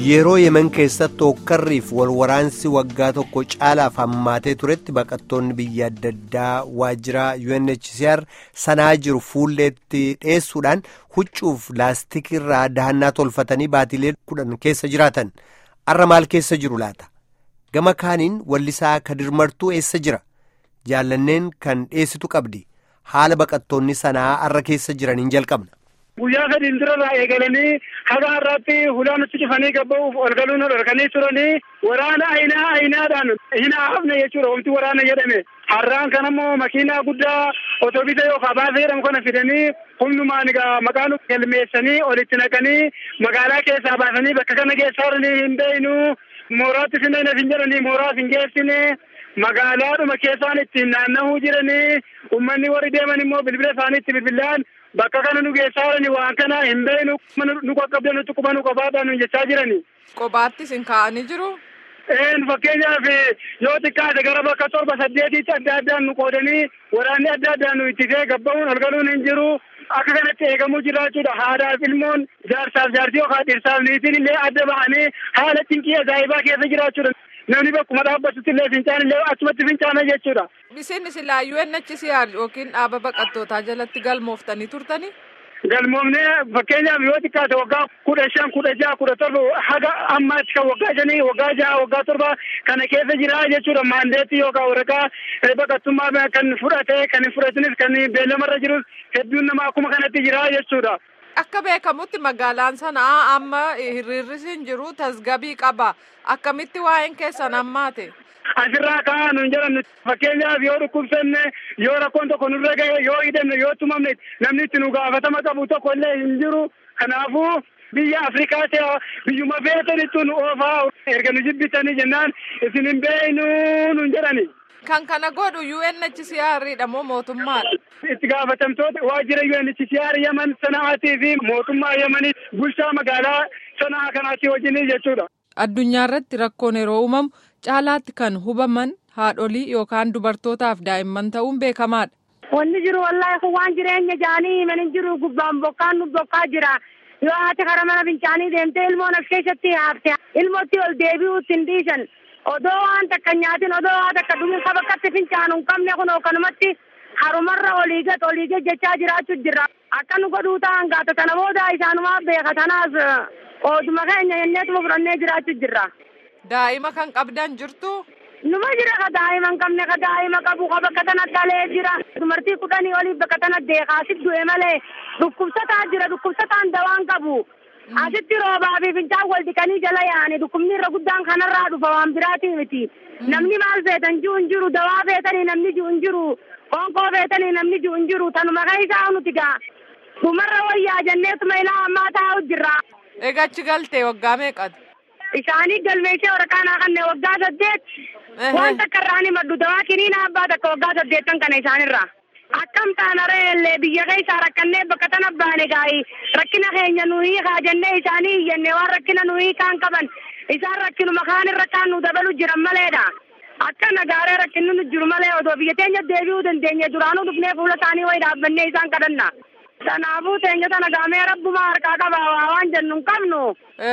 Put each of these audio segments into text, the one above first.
yeroo yemen keessatti hokkarriif walwaraansi waggaa tokko caalaaf hammaatee turetti baqattoonni biyya adda addaa waajjira UNHCR sanaa jiru fuulleetti dhiyeessuudhaan huccuuf laastikirraa dahannaa tolfatanii baatilee kudhan keessa jiraatan arra maal keessa jiru laata gama kaaniin wallisaa kadir martuu eessa jira jaallanneen kan dhiyeessitu qabdi haala baqattoonni sanaa arra keessa jiraniin jalqabna. guyyaa sadiin durarraa eegalanii haga har'aatti hulaanutti cufanii gabba'uuf ol galuun dhorkanii turanii waraana ayinaa ayinaadhaan hin hafne jechuudha wanti waraana jedhame har'aan kan ammoo makiinaa guddaa otobisa yookaan baasee jedhamu kana fidanii humnumaan egaa maqaan galmeessanii olitti naqanii magaalaa keessaa baasanii bakka kana geessaa jiranii hin beeynu mooraatti sinna hin jedhanii mooraas hin geessine magaalaadhuma keessaan ittiin naanna'uu jiranii ummanni warri deeman immoo bilbila isaanii itti bilbilaan bakka kana nu geessaa jirani waan kana hin beeynu nu qaqqabdan nutti quba nu qabaadhaan nu jechaa jirani. Qobaattis hin kaa'anii jiru. Een fakkeenyaaf yoo xiqqaate gara bakka torba saddeetitti adda addaan nu qoodanii waraanni adda addaan nu ittisee gabba'uun ol galuun hin jiru. Akka kanatti eegamuu jiraachuudha. Haadhaaf ilmoon jaarsaaf jaartii yookaan dhirsaaf niitiin illee adda ba'anii haala cinqii ajaa'ibaa keessa jiraachuudha. Namni bakkuma dhaabbatutti illee fincaan illee achumatti fincaana jechuudha. Isin silaa UNHCR yookiin dhaaba baqattootaa jalatti galmooftanii turtanii? Galmoomnee fakkeenyaaf yoo xiqqaate waggaa kudha shan kudha jaha kudha torba haga ammaatti kan waggaa shanii waggaa jaha waggaa torba kana keessa jira jechuudha maandeetii yookaan waraqaa baqattummaa kan fudhate kan hin fudhatinis kan beellamarra jirus hedduun nama akkuma kanatti jira jechuudha. Akka beekamutti magaalaan sanaa amma hiriirris hin jiru tasgabii qaba. Akkamitti waa'een keessan hammaate? Asirraa ka'aa nuun jedhan fakkeenyaaf yoo dhukkubsanne yoo rakkoon tokko nurra gahe yoo hidhanne yoo tumamne namni itti nu gaafatama qabu tokko illee hin jiru. Kanaafuu biyya Afrikaa ta'e biyyuma feetanitti nu oofaa erga nu jibbitanii jennaan isin hin beeynu nuun jedhani. Kan kana godhu UNHCR dha moo mootummaadha? Itti gaafatamtoota waajjira UNHCR Yaman sana'aatii fi mootummaa Yamanii bulchaa magaalaa sana'aa kanaatti wajjin jechuudha. Addunyaa irratti rakkoon yeroo uumamu caalaatti kan hubaman haadholii yookaan dubartootaaf daa'imman ta'uun beekamaadha. Wanni jiru wallaahi kun waan jireenya jaanii himan hin jiru gubbaan bokkaan nu bokkaa jira. Yoo haati karaa mana fincaanii deemtee ilmoon as keessatti haafte ilmootti ol deebi'uutti hin dhiisan. Odoo waan takka nyaatin odoo waan takka dhumin ka bakkatti fincaanu hin qabne kun kanumatti harumarra olii gad olii gad jechaa jiraachuu jirra. Akka nu godhuu ta'an gaata kana booda isaanumaa beeka tanaas ooduma keenya jenneetuma fudhannee jiraachuu jirra. Daa'ima kan qabdan jirtu? Numa jira ka daa'ima hin qabne ka daa'ima qabu ka bakka tana dhalee jira. Dumartii kudhanii olii bakka tana deekaasit du'e malee dhukkubsataa jira dhukkubsataan dawaan qabu. Asitti roobaa fi fincaan wal dhiqanii jala yaa'ani dhukkubni irra guddaan kanarraa dhufa waan biraatii miti. Namni maal feetan jiru hin jiru dawaa feetanii namni jiru hin jiru qoonqoo feetanii namni jiru hin jiru tanuma keessaa nuti gaa. Dhumarra wayyaa jenneetuma ilaa ammaa taa'u jirra. Egaa achi galtee waggaa meeqati? Isaanii galmeessee waraqaa naa kanneen waggaa saddeet. Waan takka irraa ni maddu dawaa kiniina abbaa takka waggaa saddeettan kana isaanirraa. Akkam taana reellee biyya keessaa rakkannee bakka tana baane gaayi rakkina keenya nuyi kaajannee isaanii iyyannee waan rakkina nuyi kaan qaban isaan rakkinuma kaan irra kaan nu dabalu jiran maleedha. Akka nagaaree rakkinni nu jiru malee odoo biyya teenya deebi'uu dandeenye duraanuu dhufnee fuula isaanii wayi dhaabbannee isaan kadhanna. Kanaafuu teenya tana gaamee rabbuma harkaa qabaa waa waan jennu hin qabnu.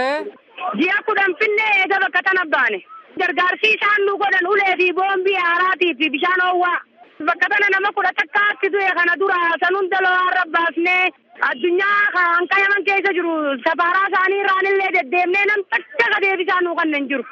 Ji'a kudhan finnee eega bakka tana baane. Gargaarsi isaan nu godhan ulee fi boombii haaraatii fi bishaan hoowwaa. Bakka tana nama kudha takkaatti du'e kana dura sanuun daloo rabbaasnee addunyaa kan qayaman keessa jiru safaaraa isaanii irraan illee deddeemnee nam takka ka deebisaa nu kanneen jiru.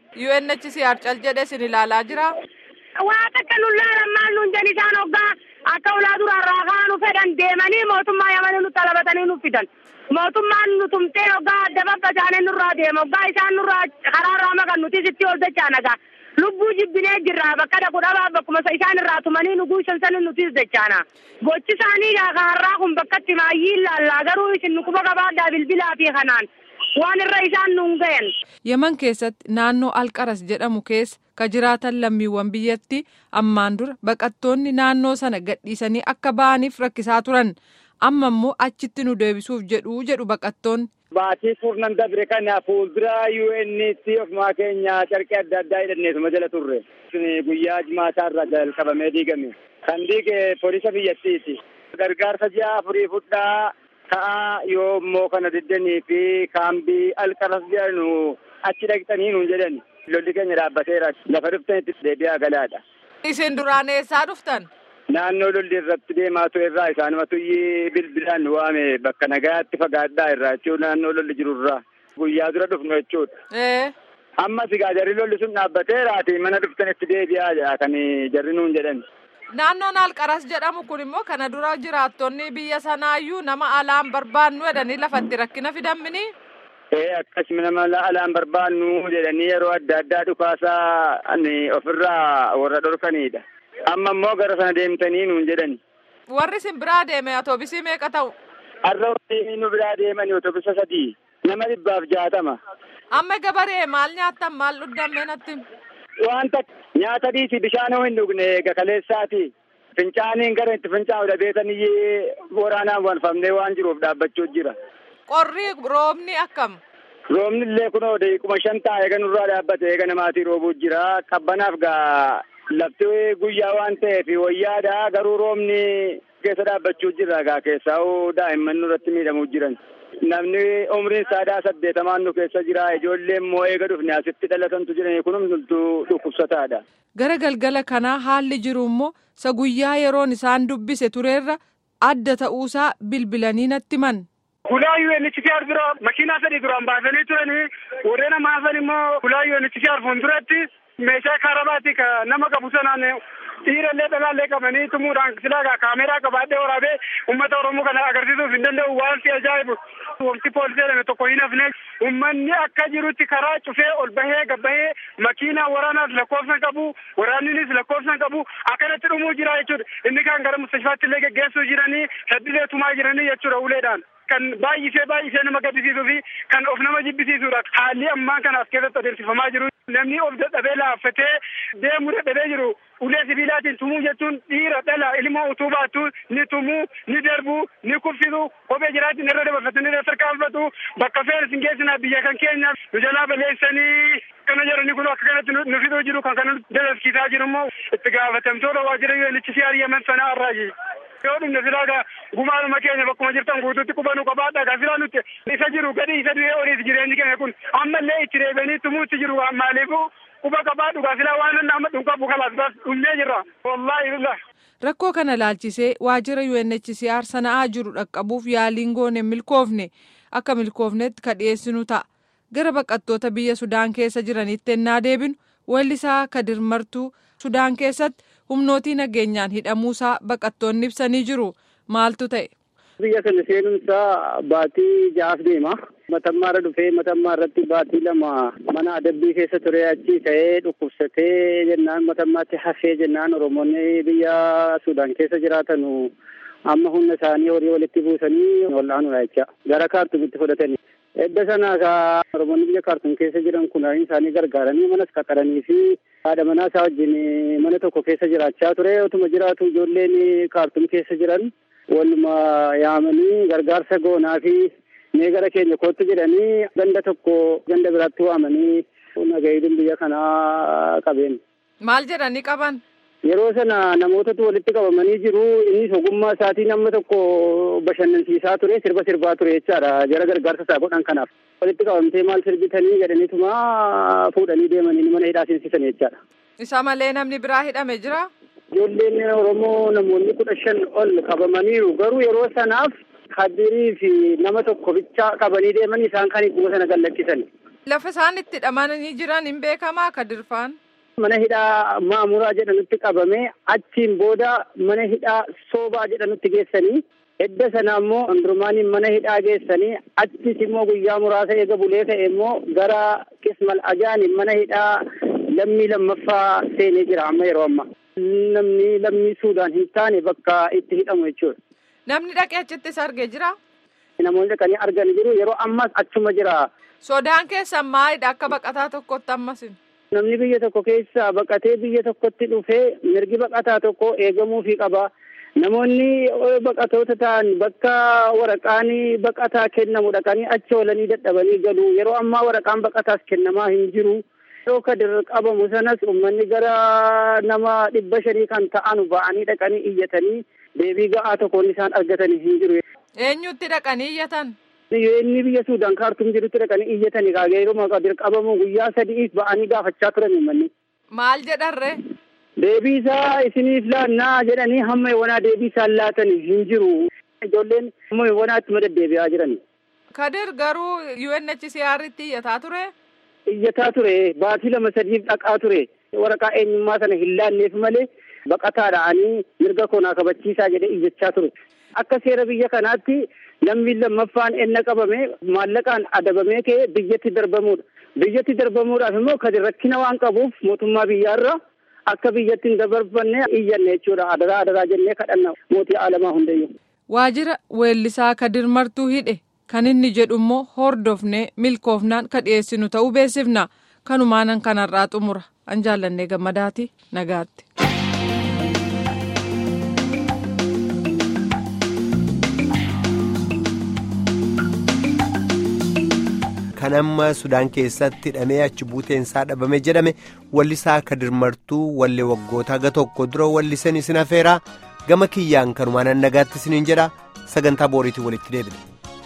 UNHCR cal jedhee sin ilaalaa jira. Waa takka nu laalan maal nuun jan isaan hoggaa akka ulaa duraarraa kaanu fedhan deemanii mootummaa yamanii nu talabatanii nu fidan. Mootummaan nu tumtee hoggaa adda babbasaanee nurraa deema hoggaa isaan nurraa karaarraa makan nuti sitti ol dachaa nagaa. lubbuu jibbinee jirra bakka dhaqu dhabaa bakkuma isaan irraa tumanii nu guushan sanin nutis dachaana gochi isaanii har'aa kun bakkatti maayyii ilaallaa garuu isin nu quba qabaadhaa bilbilaa fi kanaan waan irra isaan nuun gayan. Yemen keessatti naannoo Alqaras jedhamu keessa ka jiraatan lammiiwwan biyyatti ammaan dura baqattoonni naannoo sana gadhiisanii akka ba'aniif rakkisaa turan amma immoo achitti nu deebisuuf jedhu jedhu baqattoonni. Baatii furnan dabre kana fuuldura UN'tti ofumaa keenya carqee adda addaa hidhanneetuma jala turre. Guyyaa jimaataa irraa jalqabamee diigame. Kan diige poolisa biyyattiiti. Gargaarsa ji'a afurii fudhaa Ta'a yoo immoo kana diddanii fi kaambii alqaras jedhanu achi dhaqxanii nuun jedhani. Lolli keenya dhaabbateera. Lafa dhuftanitti deebi'aa galaadha. Isin duraan eessaa dhuftan? Naannoo lolli irratti deemaa ture irraa isaanumatu bilbilaan waame bakka nagaatti fagaadhaa irraa jechuun naannoo lolli jiru irraa guyyaa dura dhufnu jechuudha. Ammas egaa jarri lolli sun dhaabbateeraati mana dhuftanitti deebi'aa jedha kan jarri nuun jedhan. Naannoon Alqaras jedhamu kun immoo kana dura jiraattonni biyya sanaayyuu nama alaan barbaannu jedhanii lafatti rakkina fidamini. Ee akkasuma nama alaan barbaannu jedhanii yeroo adda addaa dhukaasaa ofirraa warra dhorkanidha. Amma immoo gara sana deemtanii nuun jedhani. Warri isin biraa deeme otoobisii meeqa ta'u? Har'a warri nu biraa deemani otoobisa sadii nama dhibbaaf jaatama. Amma gabaree maal nyaattan maal dhudhamme natti? Wanta nyaata dhiisi bishaan hin dhugne gakaleessaati. Fincaaniin gara itti fincaa'udha beetaniyyee waraanaan walfamnee waan jiruuf dhaabbachuu jira. Qorri roobni akkam? Roobni illee kunoo deequma shan taa'e eega nurraa dhaabbate eega namaatii roobuu jira. Qabbanaaf gaa lafti guyyaa waan ta'eef wayyaadha garuu roobni keessa dhaabbachuu jira gaa keessaa daa'imman nurratti miidhamuu jiran. Namni umriin saadaa saddeetamaan nu keessa jira ijoollee immoo eega dhufne asitti dhalatantu jiranii kun hundumtuu dhukkubsataadha. Gara galgala kanaa haalli jiru immoo isa guyyaa yeroon isaan dubbise tureerra adda ta'uusaa bilbilanii natti himan. Hulaa UNHCR bira makiinaa sadii duraan baasanii turanii warreen nama hafan immoo hulaa UNHCR fuulduratti meeshaa karabaatti ka nama qabu sanaan dhiirallee dhalaallee qabanii tumuudhaan silaa kaameeraa qabaadhee waraabee uummata Oromoo kana agarsiisuuf hin danda'u waan si ajaa'ibu. Wanti poolisii jedhame tokko hin hafne uummanni akka jirutti karaa cufee ol bahee gabbahee makiinaa waraanaas lakkoofsan qabu waraanninis lakkoofsan qabu akkanatti dhumuu jira jechuudha. Inni kan gara mustashfaatti illee geggeessuu jiranii heddilee tumaa jiranii jechuudha uleedhaan. Kan baay'isee baay'isee nama gaddisiisuu fi kan of nama jibbisiisudha. Haalli ammaa kana as keessatti adeemsifamaa jiru. Namni of dadhabee laaffatee deemuu dadhabee jiru. Ulee sibiilaatiin tumuu jechuun dhiira dhala ilmoo utuu baattu ni tumuu ni darbu ni kuffisu kophee jiraatiin irra dabarfatanii irra tarkaanfatu bakka feeris hin geessinaa biyya kan keenya nu jalaa balleessanii kana jedhanii kun akka kanatti nu fiduu jiru kan kana dadhabsiisaa jiru immoo itti gaafatamtoota waajjira UNHCR yemen sanaa irraayi. yoo dhumne silaagaa gumaanuma keenya bakkuma jirtan guutuutti qubanuu qabaadha gaa silaa nuti isa jiru gadi isa du'ee oliis jireenyi keenya kun ammallee itti deebianii tumuutti jiru maaliifuu quba qabaadhu gaa silaa waan amma dhunqabu kalaas bas dhumnee jirra wallaahi billah. Rakkoo kana laalchisee waajjira UNHCR sana'aa jiru dhaqqabuuf yaaliin goone milkoofne akka milkoofnetti ka dhiyeessinu ta'a. Gara baqattoota biyya Sudaan keessa jiranitti ennaa deebinu weellisaa Kadir Martuu Sudaan keessatti humnootii nageenyaan hidhamuusaa baqattoonni ibsanii jiru maaltu ta'e. Biyya kana seenumsaa baatii ja'aaf deema. Matammaarra dhufee matammaa irratti baatii lama mana adabbii keessa ture achi ka'ee dhukkubsatee jennaan matammaatti hafee jennaan Oromoonni biyya Sudaan keessa jiraatanu amma humna isaanii horii walitti buusanii wal'aanudha jecha gara kaartumitti fudhatanii. Edda sana ka Oromoonni biyya kaartum keessa jiran kun isaanii gargaaranii manas qaqqaranii fi haadha manaa isaa wajjin mana tokko keessa jiraachaa ture otuma jiraatu ijoolleen kaartum keessa jiran waluma yaamanii gargaarsa goonaa fi mee gara keenya kootti jedhanii ganda tokko ganda biraatti waamanii nagayiidin biyya kanaa qabeen. Maal jedhanii qaban? Yeroo sana namootatu walitti qabamanii jiru innis ogummaa isaatiin amma tokko bashannansiisaa ture sirba sirbaa ture jechaadha jara gargaarsa isaa godhan kanaaf. Walitti qabamtee maal sirbitanii jedhaniituma fuudhanii deemanii mana hidhaa seensisan jechaadha. Isa malee namni biraa hidhame jira? Ijoolleen Oromoo namoonni kudha shan ol qabamaniiru garuu yeroo sanaaf kadirii fi nama tokko bicha qabanii deeman isaan kan hiikuma sana gallakkisan. Lafa isaan itti hidhamanii jiran hin beekamaa kadirfaan? Mana hidhaa maamuraa jedhanutti qabamee achiin booda mana hidhaa soobaa jedhanutti geessanii edda sana immoo hundurumaaniin mana hidhaa geessanii achis immoo guyyaa muraasa eega bulee ta'e immoo gara qismal ajaaniin mana hidhaa lammii lammaffaa seenee jira amma yeroo amma. Namni lammii Suudaan hin taane bakka itti hidhamu jechuudha. Namni dhaqee achittis argee jira? Namoonni dhaqanii argan jiru yeroo ammas achuma jira. Sodaan keessan maalidha akka baqataa tokkotti ammasin? Namni biyya tokko keessa baqatee biyya tokkotti dhufee mirgi baqataa tokko eegamuufii qaba. Namoonni baqatoota ta'an bakka waraqaan baqataa kennamu dhaqanii achi oolanii dadhabanii galu. Yeroo ammaa waraqaan baqataas kennamaa hin jiru. Yeroo kadir qabamu sanas uummanni gara nama dhibba shanii kan ta'an ba'anii dhaqanii iyyatanii deebii ga'aa tokkoon isaan argatanii hin jiru. Eenyutti dhaqanii iyyatan? Inni biyya Suudaan kaartuum jirutti dhaqanii iyyatanii kaagee yeroo maqaa dirqabamu guyyaa sadiif ba'anii gaafachaa turan manni. Maal jedharre? Deebii isaa isiniif laannaa jedhanii hamma wanaa deebii isaan laatan hin jiru. Ijoolleen hamma wanaatti madaddeebi'aa jiran. Kadir garuu UNHCR'tti iyyataa ture? Iyyataa ture baatii lama sadiif dhaqaa ture waraqaa eenyummaa sana hin laanneef malee baqataadhaanii mirga koonaa kabachiisaa jedhee iyyachaa ture. Akka seera biyya kanaatti namni lammaffaan enna qabame maallaqaan adabamee ka'ee biyyatti darbamuudha. Biyyatti darbamuudhaaf immoo kan rakkina waan qabuuf mootummaa biyyaarra akka biyyatti hin dabarfanne iyyanne jechuudha. Adaraa adaraa jennee kadhanna mootii alamaa hundayyuu. Waajjira weellisaa Kadir Martuu hidhe kan inni jedhu immoo hordofnee milkoofnaan ka dhiyeessinu ta'uu beeksifna. Kanumaanan kanarraa xumura. An jaallannee gammadaati nagaatti. kan amma sudaan keessatti hidhamee achi buuteensaa dhabame jedhame wallisaa kadir martuu wallee waggoota haga tokko dura wallisan isin afeeraa gama kiyyaan kanumaan nagaatti isiniin jedha sagantaa booriitiin walitti deebina.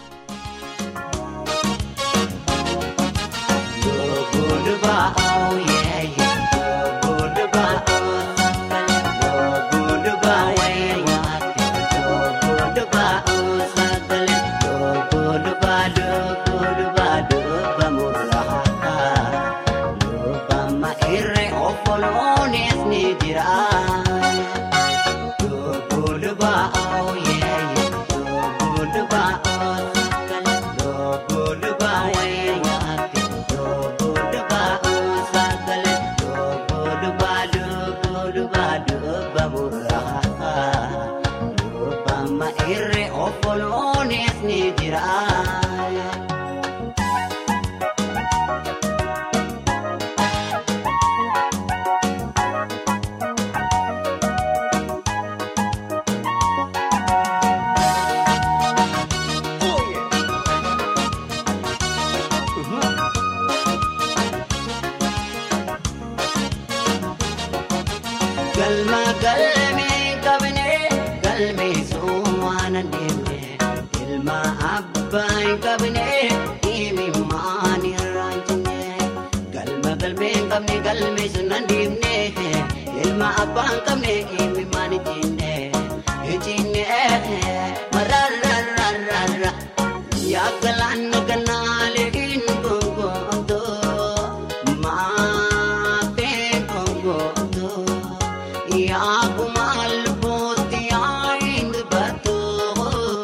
Galma galmee qabnee galmee soomaan adeemnee ilma abbaa hin qabnee imimmaan irraa jennee galma galmee qabnee galmee sun adeemnee ilma abbaa hin qabnee imimmaan jennee jennee mararararara yaa galaana ganaalee hin gongootoo maafee gongootoo. yaa kumaal booti yaa hin dubbatu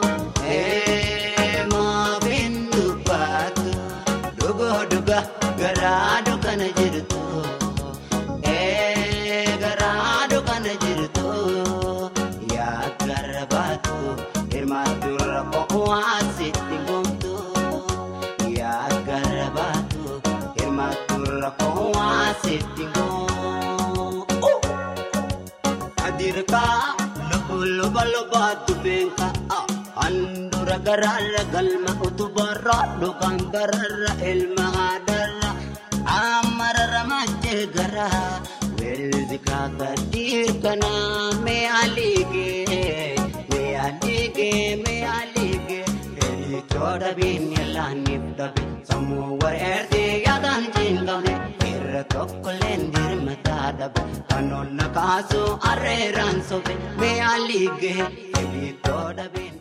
maaf hin dubbatu dhugo dhuga garaa dukana jirtu garaa dukana jirtu yaa garabaatu hirmaatu rakkoo waasitti gomtu yaa garabaatu hirmaatu rakkoo waasitti gomtu. adirkaa lubba lubba dubbeenka handura garaarra galma utubarra dhugaan bararra ilma haadarra amararra majjee garaa weelli kaaka dirkana mee aligee mee aligee mee aligee editoo dhabiin yalaaniif dhabe sammuu wareertee yaadaan jingame irra tokkolleen dirmataa dhabe kan ol na kaasu arreeraan sobe mee aligee editoo dhabe.